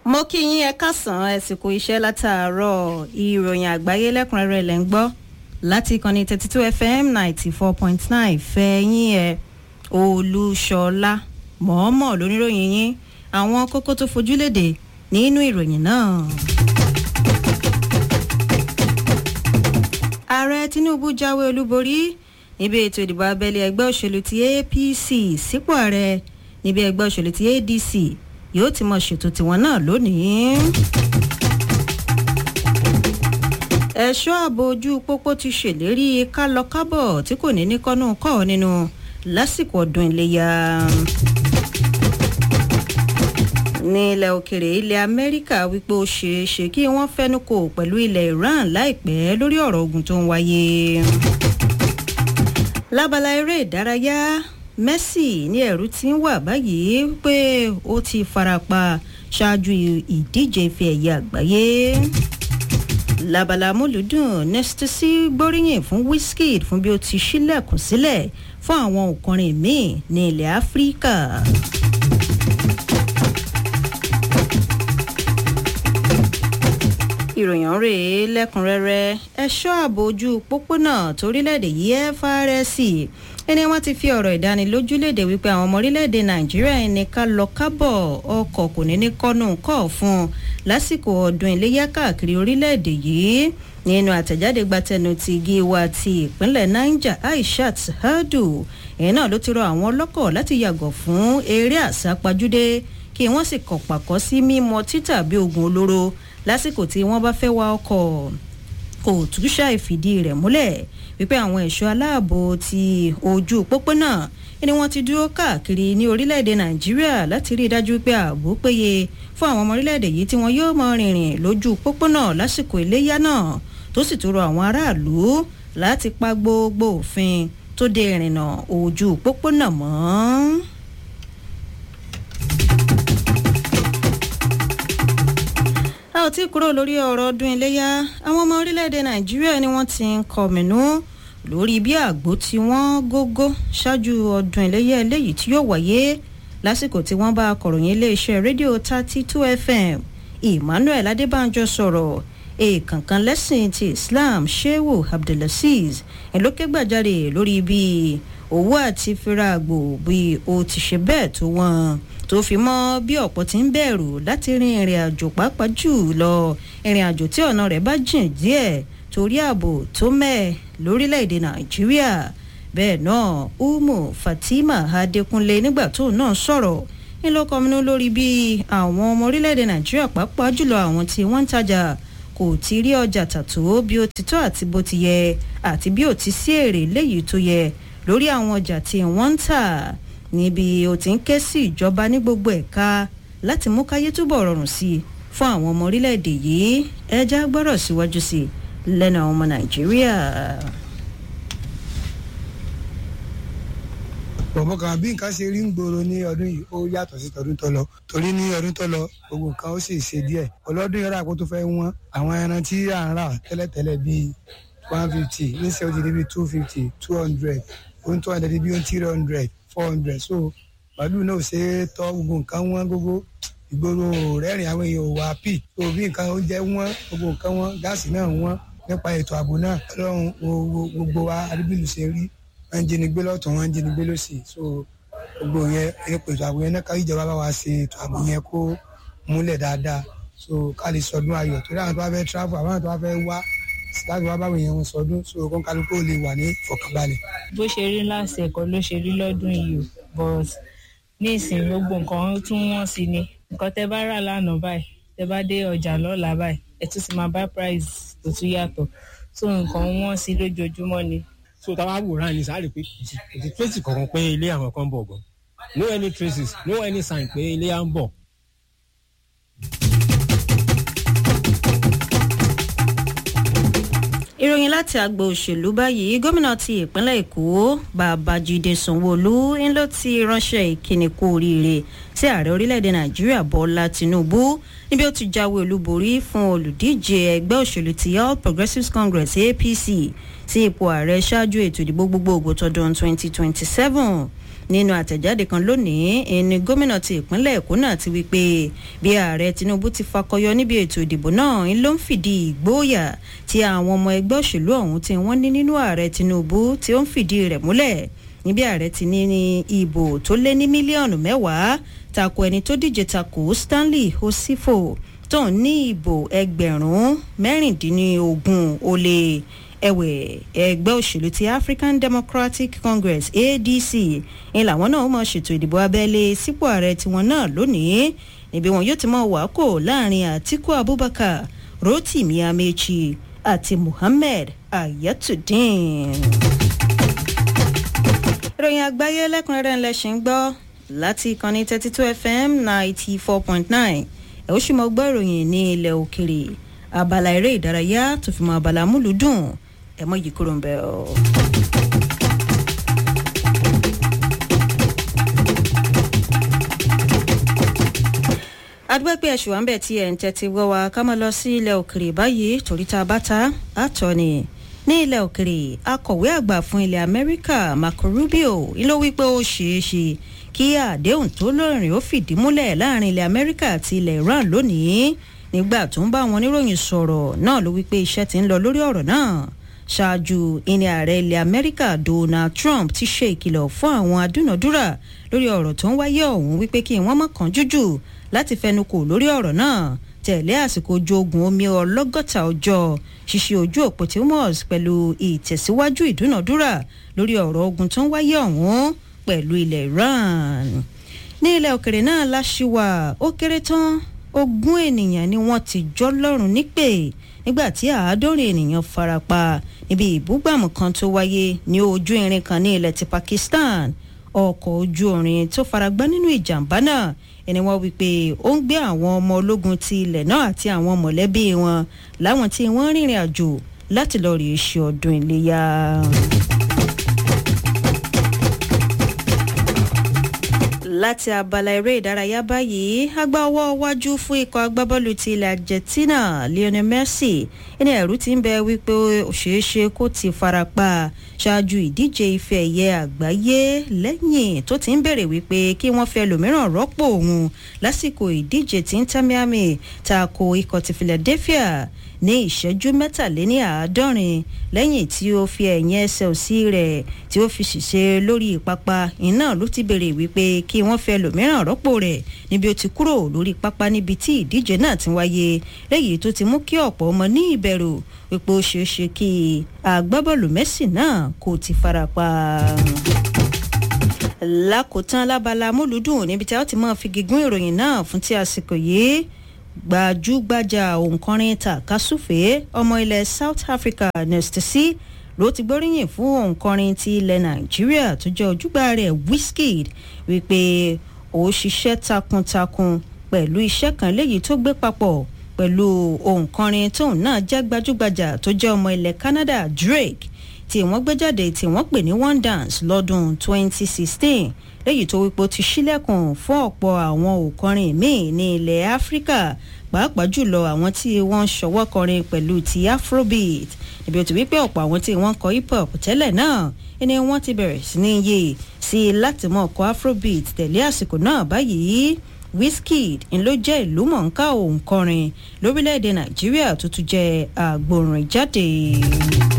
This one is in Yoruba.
mo kí yín ẹ kásán ẹsìnkú iṣẹ́ látàárọ̀ ìròyìn àgbáyé lẹ́kùnrẹ́rẹ́ lẹ́ ń gbọ́ láti ìkànnì thirty two fm ninety four point nine fẹ́yìn ẹ̀ olúṣọlá mọ̀ọ́mọ̀ lóníròyìn yín àwọn kókó tó fojúlédè nínú ìròyìn náà. ààrẹ tinubu jáwé olúborí níbi ètò ìdìbò abẹ́lé ẹgbẹ́ òṣèlú ti apc sípò ààrẹ níbi ẹgbẹ́ òṣèlú ti adc yóò ti mọ ṣètò tiwọn náà lónìí. ẹ̀ṣọ́ ààbò ojú pópó ti ṣèlérí kálọ-kábọ̀ tí kò ní ní kọ́nù kọ́ nínú lásìkò ọdún iléyà. ní ilẹ̀ òkèrè ilẹ̀ amẹ́ríkà wípé ó ṣeé ṣe kí wọ́n fẹ́nu kò pẹ̀lú ilẹ̀ iran láìpẹ́ lórí ọ̀rọ̀ ogun tó ń wáyé. lábala eré ìdárayá messi ní ẹ̀rù tí ń wà báyìí pé ó ti farapa ṣáájú ìdíje ife ẹ̀yẹ àgbáyé labala múlùdùn nestasi gbóríyìn fún wizkid fún bí ó ti ṣílẹ̀kùn sílẹ̀ fún àwọn òkùnrin míì ní ilẹ̀ áfíríkà. ìròyìn rèé lẹ́kùnrẹ́rẹ́ ẹ̀ṣọ́ ààbò ojú pópónà torílẹ̀-èdè yìí frsc ẹni wọn ti fi ọ̀rọ̀ ìdánilójú léde wípé àwọn ọmọ orílẹ̀-èdè nàìjíríà ẹni ká lọ kábọ̀ ọkọ̀ kò ní ní kọ́nù kọ́ fún un lásìkò ọdún iléyà káàkiri orílẹ̀-èdè yìí nínú àtẹ̀jáde gbatẹnu ti gíwa ti ìpínlẹ̀ niger aishat hadu ẹ̀yìn náà ló ti rọ àwọn ọlọ́kọ̀ láti yàgò fún eré àsápajúdé kí wọ́n sì kọ̀ pàkọ́ sí mímọ títà bí oògùn olóró lásìkò tí wọ́n bá fẹ́ wa ọkọ̀ kò tún ṣàìfìdí rẹ̀ múlẹ̀ wípé àwọn ẹ̀ṣọ́ aláàbò ti ojú pópónà ni wọ́n ti dúró káàkiri ní orílẹ̀-èdè nàìjíríà láti rí i dájú pé ààbò péye fún àwọn ọmọ orílẹ̀-èdè yìí tí wọ́n yóò mọ rìnrìn lójú pópónà lásìkò iléyà náà tó sì tún rọ àwọn aráàlú láti pa gbogbo òfin tó de ìrìnnà ojú pópónà mọ́. a ò tí kúrò lórí ọ̀rọ̀ ọdún iléyà àwọn ọmọ orílẹ̀-èdè nàìjíríà ni wọ́n ti ń kọ̀mìnú lórí bí àgbo tí wọ́n gógó ṣáájú ọdún iléyà eléyìí tí yóò wáyé lásìkò tí wọ́n bá akọ̀ròyìn iléeṣẹ́ rédíò thirty two fm emmanuel adébánjọ sọ̀rọ̀ èèkànkan lẹ́sìn ti islam shehu abdulaziz ẹ̀lókègbàjáde lórí bí owó àti fira àgbò bí o ti ṣe bẹ́ẹ̀ tó wọ́n tó fi mọ́ bí ọ̀pọ̀ ti ń bẹ̀rù láti rin ìrìn àjò pàápàá jù lọ ìrìn àjò tí ọ̀nà rẹ̀ bá jìn díẹ̀ torí ààbò tó mẹ́ẹ̀ lórílẹ̀‐èdè nàìjíríà bẹ́ẹ̀ náà umu fatima adekunle nígbà tó náà sọ̀rọ̀ ńlọkọminú lórí bí àwọn ọmọ orílẹ̀‐èdè nàìjíríà pàápàá jùlọ àwọn tí wọ́n ń tajà kò ti rí ọjà tàtó bí ó ti tọ́ àti bó ti yẹ àti bí ó ti sí èrè léyìí tó yẹ lórí àwọn ọjà tí wọ́n ń tà níbi ó ti ń ké sí ìjọba ní gbogbo ẹ̀ka láti mú káyé túbọ̀ rọrùn sí i fún àwọn ọmọ orílẹ̀-èdè yìí ẹja gbọ́rọ̀ síwájú sí i lẹ́nu àwọn ọmọ nàìjíríà. bọ̀bọ̀ kan bí nǹkan ṣe rí ń gbòòrò ní ọdún yìí ó yàtọ̀ sí tọdún tó lọ torí ní ọdún tó lọ gbogbo nǹkan ó sì ṣe díẹ̀ ọlọ́dún yẹn rà kó tó fẹ́ wọ́n àwọn ẹran tí à ń rà tẹ́lẹ̀tẹ́lẹ̀ bíi one fifty níṣẹ́ ó ti di bíi two fifty two hundred ohun tó wà lẹ́dí bíi three hundred four hundred so màálù náà ò ṣe é tọ́ gbogbo nǹkan wọ́n gbogbo ìgboro rẹ́rìn àwọn èèyàn ò wá pì so bí nǹkan oúnjẹ wọ́n gbogbo nǹkan wọ́n gáàsì náà wọ́n nípa ètò ààbò náà ọlọ́run gbogbo wa arábìlú ṣe rí wọ́n ń jínigbé lọ́tún wọ́n ń jínigbé lọ́sì so gbogbo yẹn ètò ààbò yẹn náà ká ìjọba bá wa ṣe ètò ààbò yẹn kó múlẹ̀ dáadáa so ká lè sọdún ayọ̀ torí àwọn tó bá fẹ́ travel àwọn tó bá fẹ́ wá láti wá báwo yẹn wọn sọdún so kó kálukú lè wà ní ìfọkànbalẹ̀. bó ṣe rí láti ẹ̀kọ́ ló ṣe rí lọ́dún yìí o but ní ìsìn gbogbo nǹkan tún wọ́n sí ni nǹkan tẹ bá rà lánàá báyìí tẹ bá dé ọjà lọ́la báyìí ẹ tún ti máa bá price tó tún yàtọ̀ so nǹkan wọ́n sí lójoojúmọ́ ni. so táwa wòran ni sáré pé kò sí tracy kankan pé ilé àwọn kan bọ̀ gan no any traces no any sign pé ilé à ń bọ̀. ìròyìn láti àgbò òṣèlú báyìí gómìnà ti ìpínlẹ̀ èkó babájídé sanwóolu ń ló ti ránṣẹ́ ìkíni kú oríire sí ààrẹ orílẹ̀-èdè nàìjíríà bọ́lá tinubu níbi ó ti jáwé olúborí fún olùdíje ẹgbẹ́ òṣèlú ti all progressives congress apc sí ipò ààrẹ ṣáájú ètò ìdìbò gbogbogbò tọdún 2027 nínú àtẹ̀jáde kan lónìí ẹni gómìnà ti ìpínlẹ̀ èkó náà ti wí pé bí ààrẹ tinubu ti fakọyọ níbi ètò ìdìbò náà ń ló ń fìdí ìgbóòyà tí àwọn ọmọ ẹgbẹ́ òṣèlú ọ̀hún tí wọ́n ní nínú ààrẹ tinubu tí ó ń fìdí rẹ̀ múlẹ̀ níbi ààrẹ ti ní ní ìbò tó lé ní mílíọ̀nù mẹ́wàá tako ẹni tó díje tako stanley osifo tó ń ní ìbò ẹgbẹ̀rún mẹ́rìndínlógún ó lé ẹ̀wẹ̀ ẹgbẹ́ òṣèlú ti african democratic congress adc ń làwọn náà mọ̀ ṣètò ìdìbò abẹ́lé sípò ààrẹ tiwọn náà lónìí níbi wọn yóò ti mọ̀ wákò láàrin àtiku abubakar rotimi amechi àti muhammed ayatollah ìròyìn àgbáyé lẹ́kùnrẹ́rẹ́ ńlẹ̀ ṣì ń gbọ́ láti ìkànnì thirty two fm ninety four point nine ẹ̀ ó sì mọ gbọ́ ìròyìn ní ilẹ̀ òkèrè abala eré ìdárayá tó fi mọ abala múlùdùn ẹ̀ mọ́ yìí kúrò ń bẹ̀ ọ́. adúgbẹ́pẹ́ ẹ̀ṣù àmbẹ̀ tí ẹ̀ ń tẹ́tí wọ́ wa ká mọ́ lọ sí ilẹ̀ òkèrè báyìí torí tá a bá ta àtọ́ ni ní ilẹ̀ òkèrè akọ̀wé àgbà fún ilẹ̀ amẹ́ríkà marco rubio ló wí pé ó ṣeé ṣe kí àdéhùn tó lóòrìn ó fìdí múlẹ̀ láàrin ilẹ̀ amẹ́ríkà àti ilẹ̀ iran lónìí nígbà tó ń bá àwọn oníròyìn sọ̀rọ̀ náà ló wí pé iṣẹ́ ti ń lọ lórí ọ̀rọ̀ náà ṣáájú ìní ààrẹ ilẹ̀ amẹ́ríkà donald trump ti ṣe ìkìlọ̀ fún àwọn adúnàdúrà lórí ọ̀rọ̀ tó ń wáyé ọ̀hún wípé kí wọ́n má kàn jújù láti fẹnukò lórí ọ̀rọ̀ náà tẹ̀lé àsìkò ojú ogun omi ọlọ́gọ́ta ọjọ́ ṣíṣe ojú òpó timos pẹ̀lú ìtẹ̀síwájú ìdúnàdúrà lórí ọ̀rọ̀ ogun tó ń wáyé ọ̀hún pẹ̀lú ilẹ̀ iran ní ilẹ̀ òkèrè náà láṣìwà ó kéré tán ogún ènìyàn ni wọ́n ti jọ́ lọ́rùn nípè nígbà tí àádọ́rin ènìyàn farapa níbi ìbúgbàmù kan tó wáyé ní ojú irin kan ní ilẹ̀ ti pakistan ọkọ̀ ojú orin tó faragbá nínú ìjàmbá náà ẹni wọ́n wí pé ó ń gbé àwọn ọmọ ológun ti ilẹ̀ náà àti àwọn mọ̀lẹ́bí wọn láwọn tí wọ́n rìnrìn àjò láti lọ rí ṣe ọdún iléyà. láti abala eré ìdárayá báyìí agbá ọwọ́ wájú fún ikọ̀ agbábọ́ọ̀lù ti ilẹ̀ argentina lionel messi ẹni ẹ̀rú ti ń bẹ wípé òṣèṣe kó ti farapa ṣáájú ìdíje ife ẹ̀yẹ àgbáyé lẹ́yìn tó ti ń bèrè wípé kí wọ́n fẹ́ lòmíràn rọ́pò òun lásìkò ìdíje tí ń tamiami tako ikọ̀ ti philadelphia ní ìṣẹ́jú mẹ́tàléní àádọ́rin lẹ́yìn tí ó fi ẹ̀yìn ẹsẹ̀ òsì rẹ̀ tí ó fi ṣiṣẹ́ lórí pápá iná ló ti bèrè wípé kí wọ́n fẹ́ lòmíràn rọ́pò rẹ̀ níbi ó ti kúrò lórí pápá níbi tí ìdíje náà ti wáyé lẹ́yìn tó ti mú kí ọ̀pọ̀ ọmọ ní ìbẹ̀rù wípé ó ṣeé ṣe kí agbábọ́ọ̀lù mẹ́sì náà kò ti farapa lákòótán lábala múlùdùn níbi tí a ti máa fi gígùn ìròyìn náà fún tí àsìkò yìí gbajúgbajà òǹkọrin takasúfè ọmọ ilẹ̀ south africa nestasy ló ti gbóríyìn fún òǹkọrin ti ilẹ̀ nàìjíríà tó jẹ́ ojúgbà rẹ̀ wizkid wípé ó ṣiṣẹ́ takuntakun pẹ̀lú iṣẹ́ kan léyìí tó gbé papọ̀ pẹ̀lú òǹkọrin tóun náà jẹ́ gbajúgbajà tó jẹ́ ọmọ ilẹ̀ canada drake tí wọ́n gbé jáde tí wọ́n pè ní one dance lọ́dún 2016 léyìí tó wípé ó ti ṣílẹ̀kùn fún ọ̀pọ̀ àwọn òkọrin míì ní ilẹ̀ áfíríkà pàápàá jùlọ àwọn tí wọ́n ń ṣọwọ́ kọrin pẹ̀lú ti afrobeat níbi ó ti wípé ọ̀pọ̀ àwọn tí wọ́n kọ hip hop tẹ́lẹ̀ náà ẹni wọ́n ti bẹ̀rẹ̀ sí ní yé sí i láti mọ̀ ọkọ̀ afrobeat tẹ̀lé àsìkò náà báyìí wizkid ń ló jẹ́ ìlú mọ̀ọ́ká òǹkọrin lórílẹ̀‐èdè nàìjíríà tó tún jẹ́ àgbòrìn jáde.